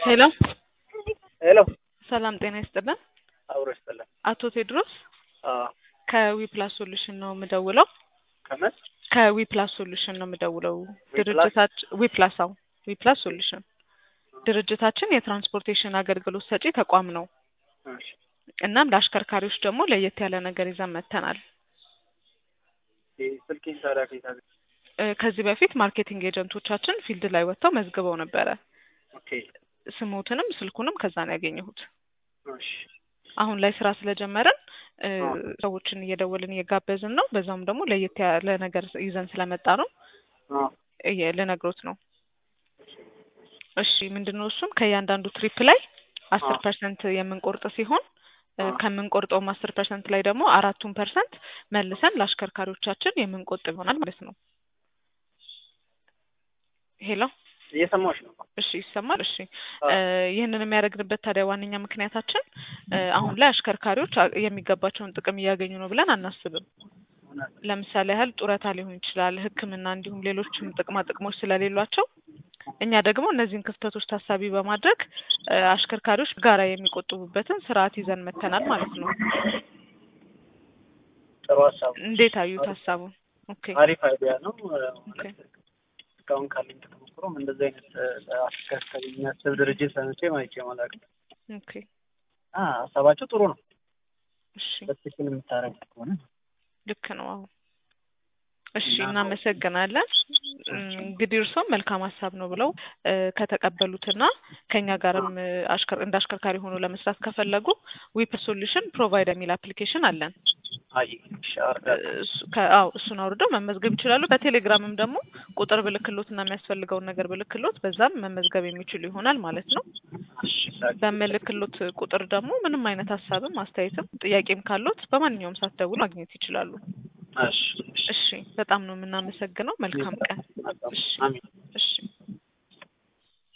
ሄሎ ሄሎ ሰላም ጤና ይስጥልን። አብሮ ይስጥልን። አቶ ቴድሮስ አዎ ከዊፕላስ ሶሉሽን ነው የምደውለው። ከምን ከዊፕላስ ሶሉሽን ነው የምደውለው። ዊፕላስ? ድርጅታችን ዊፕላስ አዎ ዊፕላስ ሶሉሽን ድርጅታችን የትራንስፖርቴሽን አገልግሎት ሰጪ ተቋም ነው። እሺ እናም ለአሽከርካሪዎች ደግሞ ለየት ያለ ነገር ይዘን መጥተናል። ይሄ ስልኬን ታዲያ ከየት አገኘ? እ ከዚህ በፊት ማርኬቲንግ ኤጀንቶቻችን ፊልድ ላይ ወጥተው መዝግበው ነበረ። ኦኬ ስሞትንም ስልኩንም ከዛ ነው ያገኘሁት። እሺ አሁን ላይ ስራ ስለጀመረን እ አዎ። ሰዎችን እየደወልን እየጋበዝን ነው። በዛውም ደግሞ ለየት ያለ ነገር ይዘን ስለመጣ ነው አዎ እየ- ልነግሮት ነው። እሺ ምንድን ነው እሱም ከእያንዳንዱ ትሪፕ ላይ አስር አዎ። ፐርሰንት የምንቆርጥ ሲሆን እ አዎ። ከምንቆርጠውም አስር ፐርሰንት ላይ ደግሞ አራቱን ፐርሰንት መልሰን ለአሽከርካሪዎቻችን የምንቆጥብ ይሆናል ማለት ነው። ሄሎ እየሰማሁሽ ነው። እሺ ይሰማል። እሺ አዎ። እ ይህንን የሚያደርግንበት ታዲያ ዋነኛ ምክንያታችን እ አሁን ላይ አሽከርካሪዎች አ- የሚገባቸውን ጥቅም እያገኙ ነው ብለን አናስብም። እውነት ለምሳሌ ያህል ጡረታ ሊሆን ይችላል፣ ሕክምና እንዲሁም ሌሎችም ጥቅማ ጥቅሞች ስለሌሏቸው እኛ ደግሞ እነዚህን ክፍተቶች ታሳቢ በማድረግ እ አሽከርካሪዎች ጋራ የሚቆጥቡበትን ስርዓት ይዘን መጥተናል ማለት ነው። ጥሩ ሀሳብ ነው። እንዴት አዩት ሀሳቡን? ኦኬ አሪፍ አይዲያ ነው። እ ኦኬ እስካሁን ካለኝ ተሞክሮም እንደዚህ አይነት እ አሽከርካሪ የሚያስብ ድርጅት ሰምቼ ማይቼ አላውቅም። ኦኬ አ ሀሳባቸው ጥሩ ነው። እሺ በትክክል የምታረግ ከሆነ ልክ ነው። አዎ እሺ እና- እናመሰግናለን። እም፣ እንግዲህ እርስዎም መልካም ሀሳብ ነው ብለው እ ከተቀበሉትና ከኛ ጋርም እ አሽከር እንደ አሽከርካሪ ሆኖ ለመስራት ከፈለጉ ዊፕ ሶሉሽን ፕሮቫይድ የሚል አፕሊኬሽን አለን። አይ እሺ አወርዳለሁ። እሱ- ከ- አዎ እሱን አውርደው መመዝገብ ይችላሉ። በቴሌግራምም ደግሞ ቁጥር ብልክሎት እና የሚያስፈልገውን ነገር ብልክሎት በዛም መመዝገብ የሚችሉ ይሆናል ማለት ነው። እሺ ታዲያ በምልክሎት ቁጥር ደግሞ ምንም አይነት ሀሳብም አስተያየትም ጥያቄም ካሎት በማንኛውም ሰዓት ደውሎ ማግኘት ይችላሉ። እሺ እሺ እሺ በጣም ነው የምናመሰግነው። መልካም ቀን። እሺ አሜን። እሺ